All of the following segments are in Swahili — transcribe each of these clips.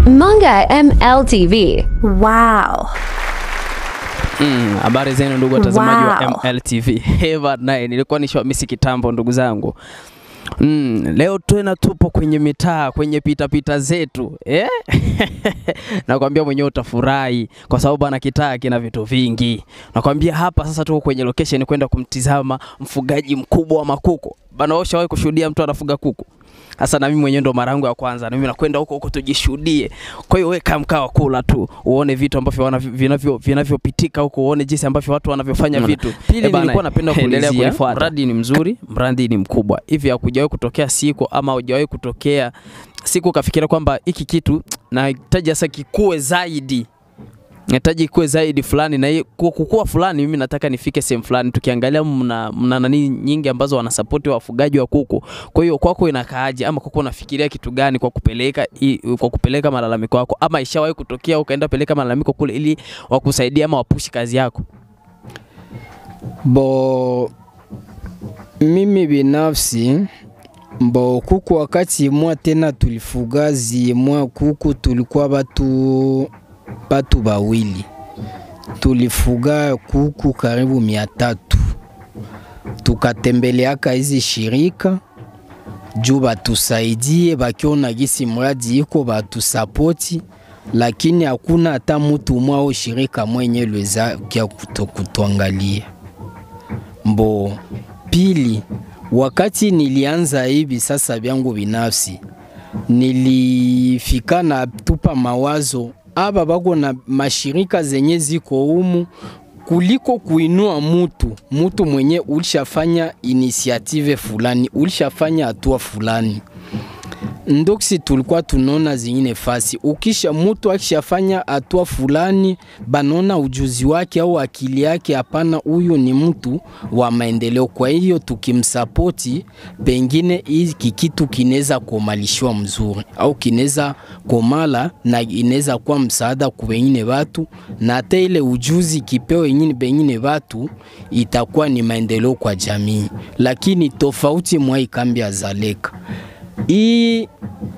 Manga MLTV. Wow. Mm, habari zenu ndugu watazamaji Wow. wa MLTV. Eva naye nilikuwa nishawamisi kitambo ndugu zangu. Mm, leo tena tupo kwenye mitaa kwenye pitapita zetu eh? Nakwambia mwenyewe utafurahi kwa sababu bana kitaa kina vitu vingi. Nakwambia hapa sasa tuko kwenye location kwenda kumtizama mfugaji mkubwa wa makuku. Bana, wewe ushawahi kushuhudia mtu anafuga kuku? Sasa na mimi mwenyewe ndo mara yangu ya kwanza, na mimi nakwenda huko huko tujishuhudie. Kwa hiyo wewe kaa mkaa wa kula tu, uone vitu ambavyo wana- vinavyo vinavyopitika huko, uone jinsi ambavyo watu wanavyofanya Unaona? vitu. Pili, Eh bana, nilikuwa napenda endelea kuulizia, kunifuata. Mradi ni mzuri, mradi ni mkubwa. Hivi hakujawahi kutokea siku ama hujawahi kutokea siku ukafikiria kwamba hiki kitu nahitaji sasa kikue zaidi nahitaji kikue zaidi fulani na hii- ku- kukua fulani, mimi nataka nifike sehemu fulani. Tukiangalia mna, mna nani nyingi ambazo wanasapoti wafugaji wa kuku. Kwa hiyo kwako inakaaje, ama kwako unafikiria kitu gani kwa kupeleka i, kwa kupeleka malalamiko yako, ama ishawahi kutokea ukaenda peleka malalamiko kule ili wakusaidia ama wapushi kazi yako? Bo mimi binafsi mbo kuku wakati mwa tena tulifuga zimwa kuku tulikuwa batu batu bawili tulifuga kuku karibu mia tatu tukatembeleaka hizi shirika juu batusaidie bakiona gisi mradi iko batusapoti lakini hakuna hata mutu umwe au shirika mwenye lweza kia kuto- kutuangalia mbo pili wakati nilianza hivi sasa vyangu binafsi nilifika na tupa mawazo aba bako na mashirika zenye ziko humu kuliko kuinua mutu mutu mwenye ulishafanya inisiative fulani ulishafanya hatua fulani ndoksi tulikuwa tunaona zingine fasi ukisha mutu akishafanya hatua fulani banaona ujuzi wake au akili yake hapana huyu ni mtu wa maendeleo kwa hiyo tukimsapoti pengine hiki kitu kinaweza komalishiwa mzuri au kinaweza komala na inaweza kuwa msaada kwa wengine watu na hata ile ujuzi kipeo wengine pengine watu itakuwa ni maendeleo kwa jamii lakini tofauti mwa hii kambi ya Zaleka hii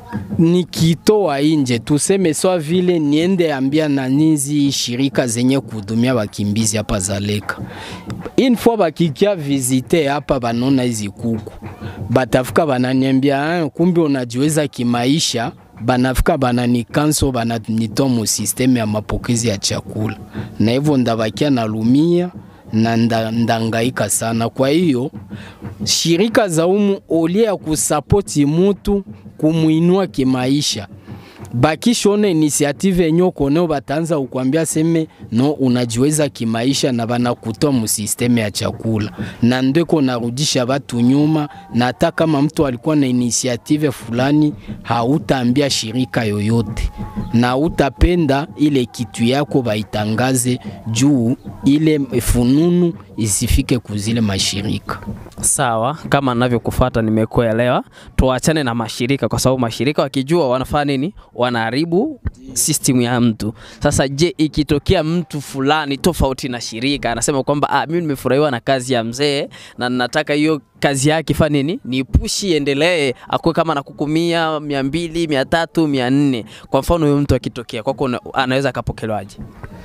nikitoa inje tuseme swa vile niende ambia na nizi shirika zenye kuhudumia wakimbizi hapa Zaleka, une fois bakikia visite hapa banona hizi kuku, batafika bananiambia "Ah, kumbe unajiweza kimaisha banafika bananikanso bananitoa mu systeme ya mapokezi ya chakula, na hivyo ndabakia nalumia na nda, ndangaika sana. Kwa hiyo shirika za umu olie ya kusapoti mutu kumuinua kimaisha bakishone inisiative yenye ukoneo bataanza kukwambia seme no unajiweza kimaisha na banakutoa musisteme ya chakula na ndeko narudisha batu nyuma, na hata kama mtu alikuwa na inisiative fulani hautaambia shirika yoyote na utapenda ile kitu yako baitangaze juu ile fununu isifike kuzile mashirika. Sawa, kama navyokufuata nimekuelewa. Tuachane na mashirika, kwa sababu mashirika wakijua wanafanya nini, wanaharibu system ya mtu. Sasa je, ikitokea mtu fulani tofauti na shirika anasema kwamba ah, mimi nimefurahiwa na kazi ya mzee na nataka hiyo kazi yake ifanye nini, ni pushi iendelee, akuwe kama na kuku mia, mia mbili, mia tatu, mia nne. Kwa mfano huyo mtu akitokea kwako, una- anaweza akapokelewaje?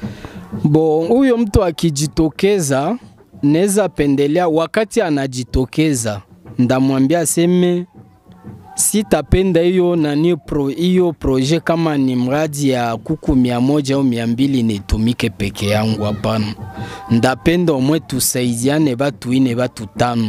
Bo, huyo mtu akijitokeza, neza pendelea wakati anajitokeza, ndamwambia aseme sitapenda hiyo nani pro hiyo proje kama ni mradi ya kuku mia moja au mia mbili nitumike peke yangu. Hapana, ndapenda omwe tusaidiane batu ine batu tano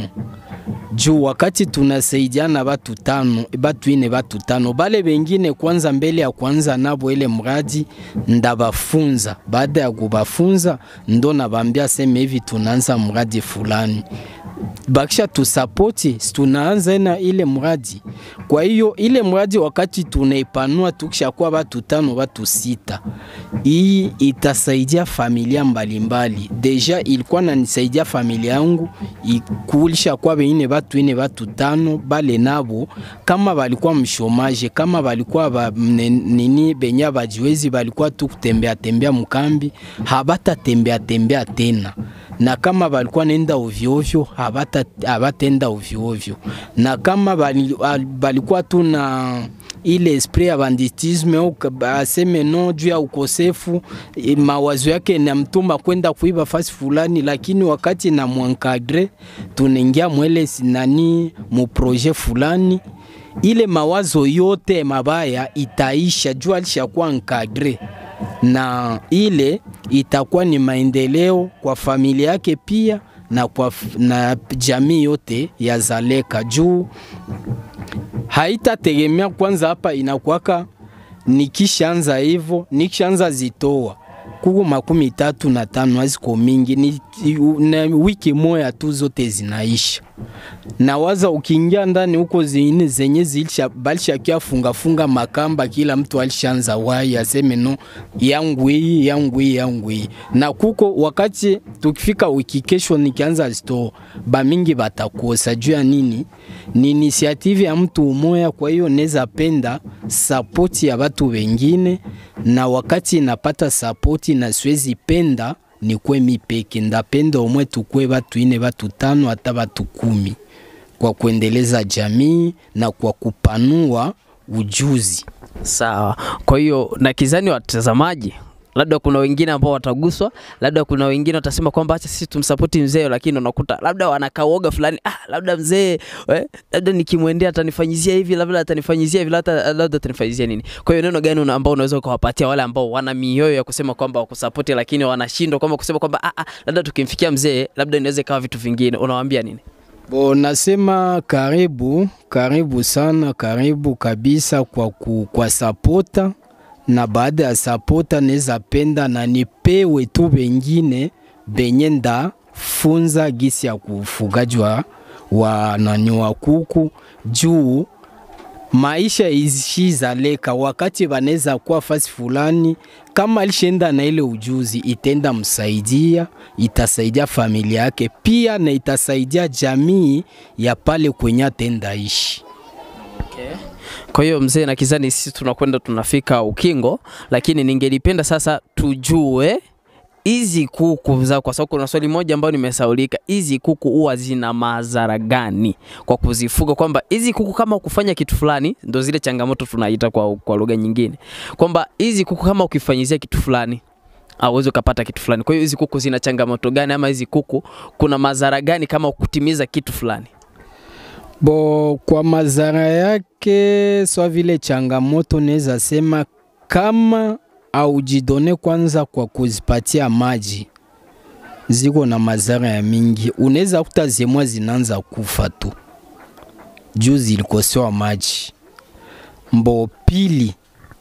juu wakati tunasaidiana batu tano batu ine batu tano bale bengine kwanza mbele ya kwanza nabo ile mradi ndabafunza. Baada ya kubafunza ndo nabambia sema hivi tunaanza mradi fulani bakisha tusapoti si tunaanza na ile mradi. Kwa hiyo ile mradi wakati tunaipanua tukishakuwa batu tano batu sita, hii itasaidia familia mbalimbali. Deja ilikuwa nanisaidia familia yangu ikulisha kwa bengine batu ine batu tano, bale nabo kama balikuwa mshomaje, kama balikuwa ba, mne- nini benya bajiwezi balikuwa tu kutembea tembea mkambi, habata tembea tembea tena na kama balikuwa nenda ovyo ovyo habata habatenda ovyo ovyo, na kama bali, al- balikuwa tu na ile esprit ya banditisme au ka- aseme no juu ya ukosefu e, mawazo yake namtuma kwenda kuiba fasi fulani, lakini wakati na mwankadre tunaingia mwele sinani mu projet fulani ile mawazo yote mabaya itaisha juu alishakuwa encadre na ile itakuwa ni maendeleo kwa familia yake pia na kwa f- na jamii yote ya Zaleka juu haitategemea kwanza. Hapa inakuwaka nikishaanza hivyo, nikishaanza zitoa kuku makumi tatu na tano haziko mingi, ni na wiki moya tu zote zinaisha na waza ukiingia ndani huko zingine zenye zilisha balishakia funga funga makamba, kila mtu alishaanza wai aseme no yangu hii yangu hii yangu hii, na kuko wakati tukifika wiki kesho nikianza store bamingi batakosa juu ya nini? Ni initiative ya mtu umoya. Kwa hiyo neza penda sapoti ya watu wengine, na wakati napata sapoti na siwezi penda nikwe mipeke, ndapenda omwe tukwe batu ine batu tano hata batu kumi kwa kuendeleza jamii na kwa kupanua ujuzi. Sawa. Kwa hiyo na kizani watazamaji labda kuna wengine ambao wataguswa, labda kuna wengine watasema kwamba acha sisi tumsapoti mzee, lakini unakuta labda wanakaoga fulani, ah, labda mzee eh, labda nikimwendea atanifanyizia hivi, labda atanifanyizia hivi, labda labda atanifanyizia nini. Kwa hiyo neno gani una- ambao unaweza ukawapatia wale ambao wana mioyo ya kusema kwamba wakusapoti, lakini wanashindwa kwamba kusema kwamba ah, ah, labda tukimfikia mzee labda inaweza ikawa vitu vingine, unawaambia nini? Bo, nasema karibu karibu sana, karibu kabisa kwa, ku, kwa sapota na baada ya sapota neza penda na nipewe tu bengine benye nda funza gisi ya kufugaji wa, wa nani wa kuku juu maisha ishi Zaleka, wakati banaweza kuwa fasi fulani, kama alishaenda na ile ujuzi, itenda msaidia, itasaidia familia yake pia na itasaidia jamii ya pale kwenye atenda ishi. Kwa hiyo mzee na kizani, sisi tunakwenda tunafika ukingo, lakini ningelipenda sasa tujue hizi kuku za, kwa sababu kuna swali moja ambayo nimesaulika, hizi kuku huwa zina madhara gani kwa kuzifuga? Kwamba hizi kuku kama ukufanya kitu fulani, ndo zile changamoto tunaita kwa, kwa lugha nyingine, kwamba hizi kuku kama ukifanyizia kitu fulani auwezi ukapata kitu fulani. Kwa hiyo hizi kuku zina changamoto gani, ama hizi kuku kuna madhara gani kama ukutimiza kitu fulani? Bo, kwa madhara yake swa vile changamoto, naweza sema kama aujidone kwanza kwa kuzipatia maji, ziko na madhara ya mingi. Unaweza kuta zemwa zinaanza kufa tu juu zilikosewa maji. Mbo pili,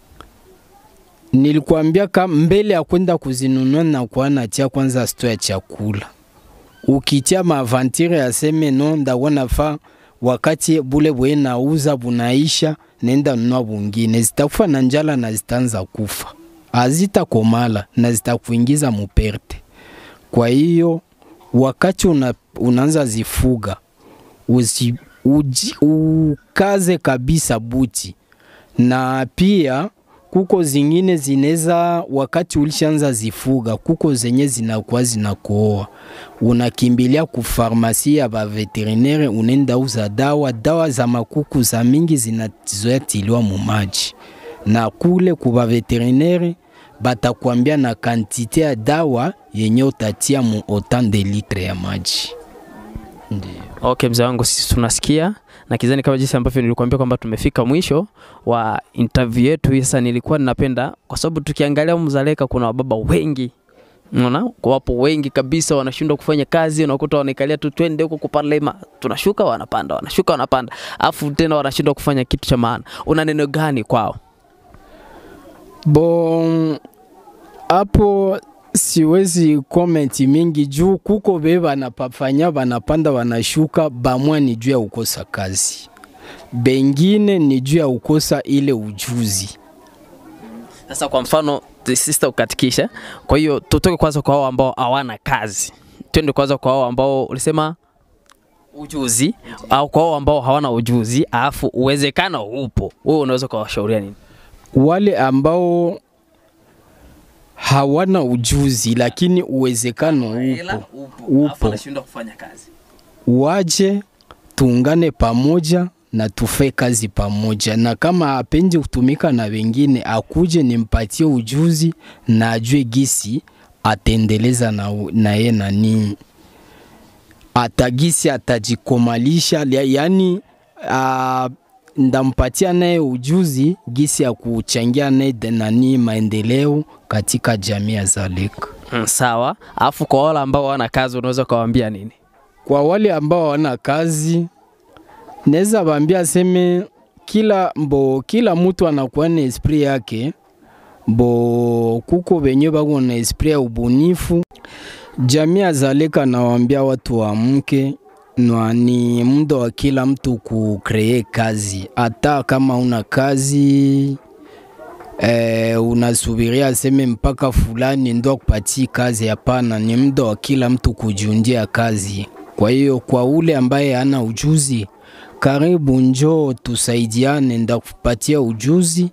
nilikwambia kama mbele ya kwenda kuzinunua na kwa natia kwanza sto ya chakula, ukitia maavantire ya seme no ndawana fa wakati bule bwe nauza bunaisha, nenda nunua bungine, zitakufa na njala na zitaanza kufa, hazitakomala na zitakuingiza muperte. Kwa hiyo wakati una, unaanza zifuga uzi, uji, ukaze kabisa buti, na pia kuko zingine zineza, wakati ulishaanza zifuga, kuko zenye zinakuwa zinakooa, unakimbilia ku farmasi ya ba veterinaire, unenda uza dawa. Dawa za makuku za mingi zinazoea tiliwa mu maji, na kule ku ba veterinaire batakwambia na kantite ya dawa yenye utatia mu autant de litre ya maji. Ndiyo. Okay, mzee wangu, sisi tunasikia na kizani, kama jinsi ambavyo nilikuambia kwamba tumefika mwisho wa interview yetu. Sasa nilikuwa ninapenda kwa sababu tukiangalia humu Zaleka kuna wababa wengi Unaona, wapo wengi kabisa wanashindwa kufanya kazi, unakuta wanaikalia tu, twende huko kupalema, tunashuka wanapanda, wanashuka wanapanda, afu tena wanashindwa kufanya kitu cha maana. Una neno gani kwao? Bon, hapo siwezi komenti mingi juu kuko be banapafanya banapanda banashuka, bamwa ni juu ya ukosa kazi, bengine ni juu ya ukosa ile ujuzi. Sasa kwa mfano sister ukatikisha, kwa hiyo tutoke kwanza kwa wao ambao hawana kazi, twende kwanza kwa wao ambao ulisema ujuzi au kwa wao ambao hawana ujuzi, alafu uwezekano upo, wewe unaweza kuwashauria nini? Wale ambao hawana ujuzi lakini uwezekano upo, upo. anashindwa kufanya kazi. waje tuungane pamoja na tufe kazi pamoja, na kama apendi kutumika na wengine akuje nimpatie ujuzi na ajue gisi atendeleza na, na ye nani atagisi atajikomalisha, yani a, ndampatia naye ujuzi gisi ya kuchangia naye nani maendeleo katika jamii ya Zaleka. Mm, sawa. Alafu kwa wale ambao wana kazi unaweza ukawaambia nini? Kwa wale ambao hawana kazi, naweza waambia aseme kila mbo kila mtu anakuwa na esprit yake, bo kuko wenye bako na esprit ya ubunifu. Jamii ya Zaleka nawaambia watu waamke, na ni muda wa kila mtu kukree kazi, hata kama una kazi eh, unasubiria aseme mpaka fulani ndo akupatie kazi. Hapana, ni muda wa kila mtu kujiundia kazi. Kwa hiyo kwa ule ambaye hana ujuzi, karibu njoo tusaidiane, ndakupatia ujuzi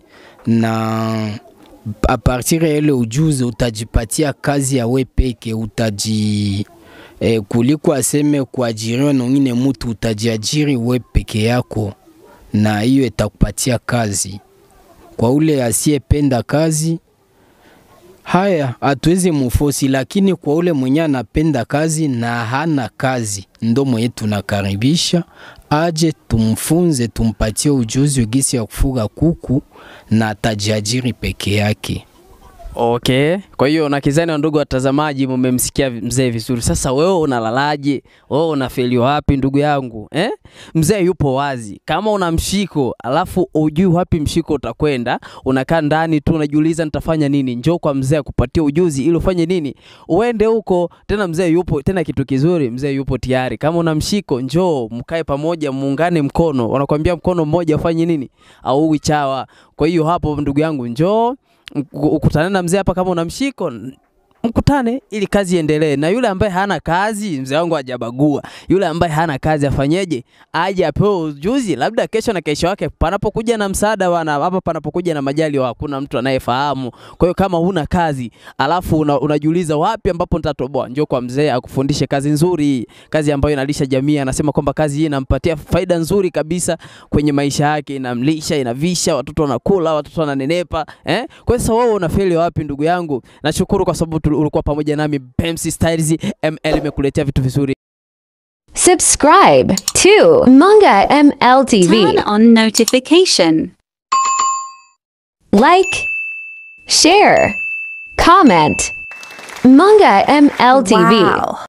na a partir ya ile ujuzi utajipatia kazi ya we peke, utaji eh, kuliko aseme kuajiriwa na wengine mtu, utajiajiri we peke yako, na hiyo itakupatia kazi. Kwa ule asiyependa kazi, haya hatuwezi mufosi, lakini kwa ule mwenye anapenda kazi na hana kazi, ndo mwenye tunakaribisha aje tumfunze, tumpatie ujuzi gisi ya kufuga kuku na atajiajiri peke yake. Okay. Kwa hiyo na kizani wa ndugu watazamaji, mmemsikia mzee vizuri. Sasa wewe unalalaje? Wewe unafeli wapi ndugu yangu eh? Mzee yupo wazi. Kama una mshiko alafu ujui wapi mshiko utakwenda, unakaa ndani tu unajiuliza nitafanya nini, njoo kwa mzee akupatie ujuzi ili ufanye nini, uende huko tena. Mzee yupo tena, kitu kizuri, mzee yupo tayari. Kama una mshiko, njoo mkae pamoja, muungane mkono. Wanakuambia mkono mmoja ufanye nini, au chawa. Kwa hiyo hapo, ndugu yangu, njoo ukutane na mzee hapa, kama una mshiko mkutane ili kazi iendelee. Na yule ambaye hana kazi, mzee wangu hajabagua. Yule ambaye hana kazi afanyeje? Aje apewe ujuzi, labda kesho na kesho yake, panapokuja na msaada wana hapa, panapokuja na majali, hakuna mtu anayefahamu. Kwa hiyo kama huna kazi alafu una, unajiuliza wapi ambapo nitatoboa, njoo kwa mzee akufundishe kazi nzuri, kazi ambayo inalisha jamii. Anasema kwamba kazi hii inampatia faida nzuri kabisa kwenye maisha yake, inamlisha, inavisha, watoto wanakula, watoto wananenepa eh? Kwa hiyo sasa wewe unafeli wapi ndugu yangu? Nashukuru kwa sababu ulikuwa pamoja nami Bemsi Styles ML imekuletea vitu vizuri. Subscribe to Manga ML TV. Turn on notification. Like, share, comment. Manga ML TV. Wow.